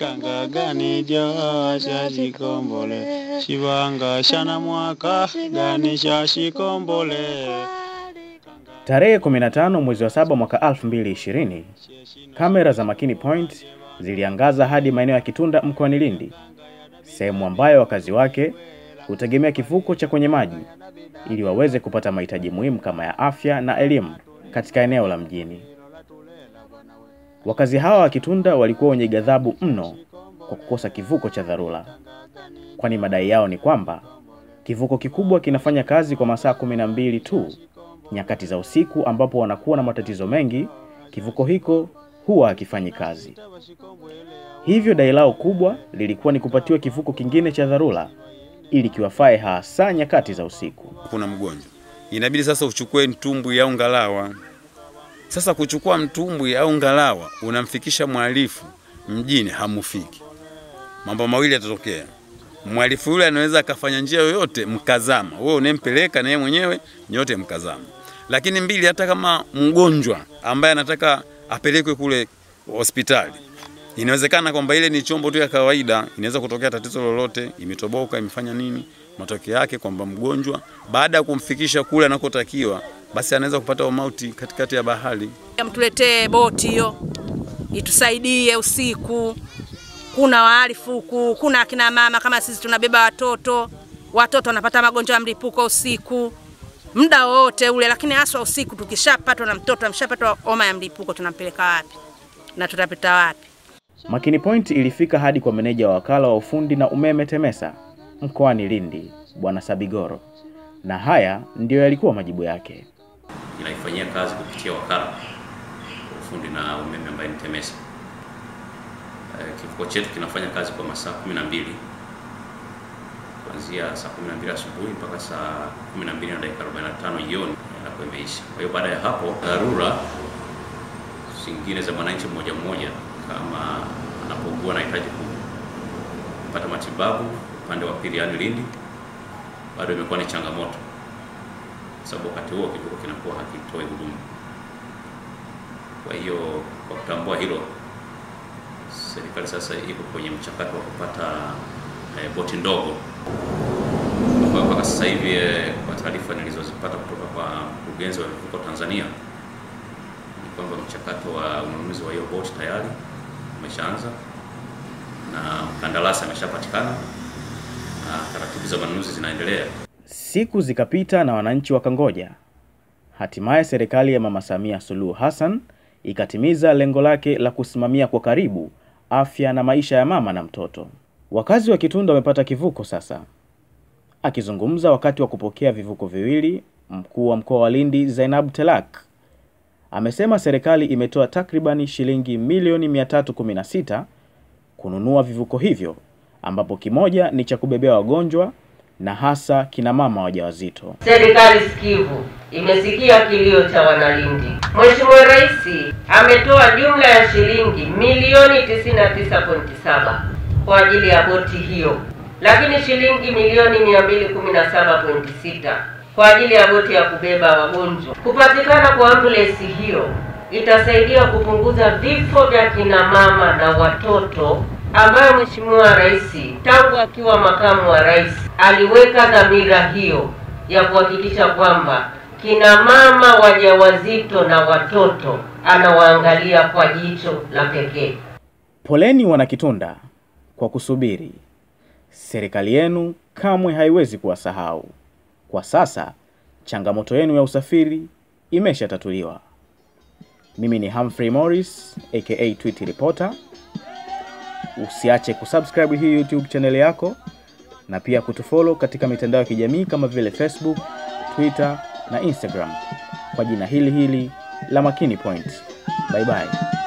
kanga gani jasha shikombole shivanga shana mwaka gani sha shikombole Tarehe 15 mwezi wa saba mwaka 2020, kamera za Makini Point ziliangaza hadi maeneo ya Kitunda mkoani Lindi, sehemu ambayo wakazi wake hutegemea kivuko cha kwenye maji ili waweze kupata mahitaji muhimu kama ya afya na elimu katika eneo la mjini. Wakazi hawa wa Kitunda walikuwa wenye ghadhabu mno kwa kukosa kivuko cha dharura, kwani madai yao ni kwamba kivuko kikubwa kinafanya kazi kwa masaa kumi na mbili tu nyakati za usiku ambapo wanakuwa na matatizo mengi, kivuko hiko huwa hakifanyi kazi. Hivyo dai lao kubwa lilikuwa ni kupatiwa kivuko kingine cha dharura ili kiwafae hasa nyakati za usiku. kuna mgonjwa, inabidi sasa uchukue mtumbwi au ngalawa. Sasa kuchukua mtumbwi au ngalawa unamfikisha mhalifu mjini, hamufiki. Mambo mawili yatatokea. Mhalifu yule anaweza akafanya njia yoyote mkazama, wewe unempeleka na yeye mwenyewe nyote mkazama. Lakini mbili, hata kama mgonjwa ambaye anataka apelekwe kule hospitali, inawezekana kwamba ile ni chombo tu ya kawaida, inaweza kutokea tatizo lolote, imetoboka, imefanya nini, matokeo yake kwamba mgonjwa baada ya kumfikisha kule anakotakiwa, basi anaweza kupata umauti katikati ya bahari. mtuletee boti hiyo itusaidie usiku. Kuna wahalifu huku, kuna akina mama kama sisi tunabeba watoto, watoto wanapata magonjwa ya mlipuko usiku muda wote ule, lakini haswa usiku. Tukishapatwa na mtoto ameshapatwa homa ya mlipuko, tunampeleka wapi na tutapita wapi? Makini Point ilifika hadi kwa meneja wa wakala wa ufundi na umeme TEMESA mkoani Lindi, Bwana Sabigoro, na haya ndiyo yalikuwa majibu yake. inaifanyia kazi kupitia wakala wa ufundi na umeme ambaye ni TEMESA. Eh, Kivuko chetu kinafanya kazi kwa masaa 12 kuanzia saa 12 asubuhi mpaka saa 12 na dakika 45 jioni inakuwa imeisha. Kwa hiyo baada ya hapo, dharura zingine za mwananchi mmoja mmoja, kama anapokuwa anahitaji kupata matibabu upande wa pili, yaani Lindi, bado imekuwa ni changamoto kwa sababu wakati huo kivuko kinakuwa hakitoi huduma. Kwa hiyo kwa kutambua hilo, serikali sasa iko kwenye mchakato wa kupata eh, boti ndogo kwa mpaka sasa hivi eh, kwa taarifa nilizozipata kutoka kwa mkurugenzi wa vivuko Tanzania ni kwamba mchakato wa ununuzi wa hiyo boti tayari umeshaanza na mkandarasi ameshapatikana na taratibu za manunuzi zinaendelea. Siku zikapita na wananchi wakangoja. Hatimaye serikali ya Mama Samia Suluhu Hassan ikatimiza lengo lake la kusimamia kwa karibu afya na maisha ya mama na mtoto. Wakazi wa Kitunda wamepata kivuko sasa. Akizungumza wakati wa kupokea vivuko viwili, mkuu wa mkoa wa Lindi Zainab Telak amesema serikali imetoa takribani shilingi milioni 316 kununua vivuko hivyo, ambapo kimoja ni cha kubebea wagonjwa na hasa kina mama wajawazito. Serikali sikivu imesikia kilio cha Wanalindi. Mheshimiwa Rais ametoa jumla ya shilingi milioni 99.7 kwa ajili ya boti hiyo, lakini shilingi milioni 217.6 kwa ajili ya boti ya kubeba wagonjwa. Kupatikana kwa ambulensi hiyo itasaidia kupunguza vifo vya kina mama na watoto ambayo Mheshimiwa Rais tangu akiwa makamu wa rais aliweka dhamira hiyo ya kuhakikisha kwamba kina mama wajawazito na watoto anawaangalia kwa jicho la pekee. Poleni Wanakitunda kwa kusubiri. Serikali yenu kamwe haiwezi kuwasahau. Kwa sasa changamoto yenu ya usafiri imeshatatuliwa. Mimi ni Humphrey Morris aka Tweet Reporter. Usiache kusubscribe hii YouTube channel yako na pia kutufollow katika mitandao ya kijamii kama vile Facebook, Twitter na Instagram kwa jina hili hili la Makini Point. Bye bye.